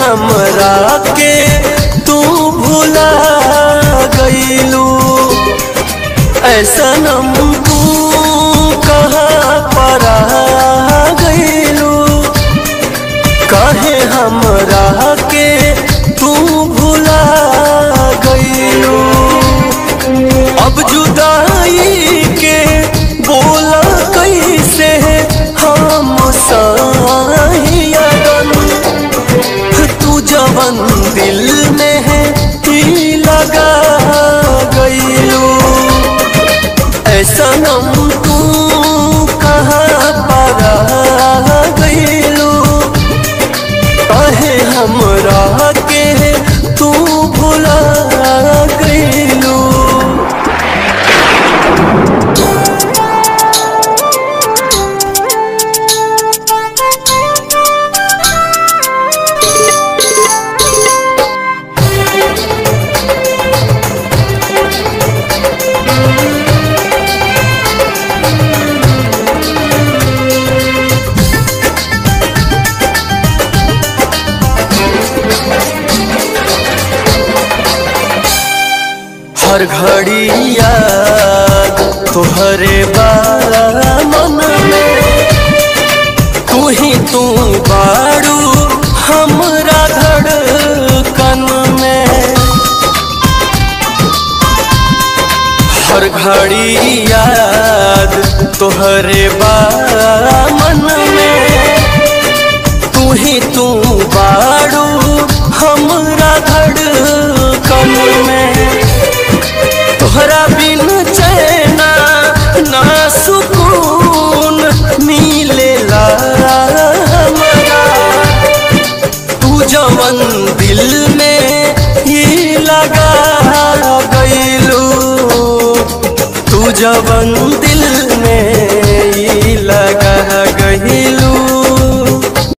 हमरा के तू भुला गईलू ऐसा नम तू कहाँ परा गईलू कहे हमरा के तू भुला गईलू अब जुदाई के बोला कैसे हम साहियन तू जवन दिल में है ही लगा गईलू ऐसा नम तू कहाँ परा गईलू कहे हमरा के तू भुला गईलू हर घड़ी याद तुहरे बाला मन में तू ही तू बाड़ू हमरा धड़कन में हर घड़ी याद तुहरे बाला मन में तू ही तू बाड़ू हमरा धड़कन में तोहरा बिन चैना ना सुकून मिलेला हमरा तू जवन दिल में ही लगा गईलू तू जवन दिल में ही लगा गईलू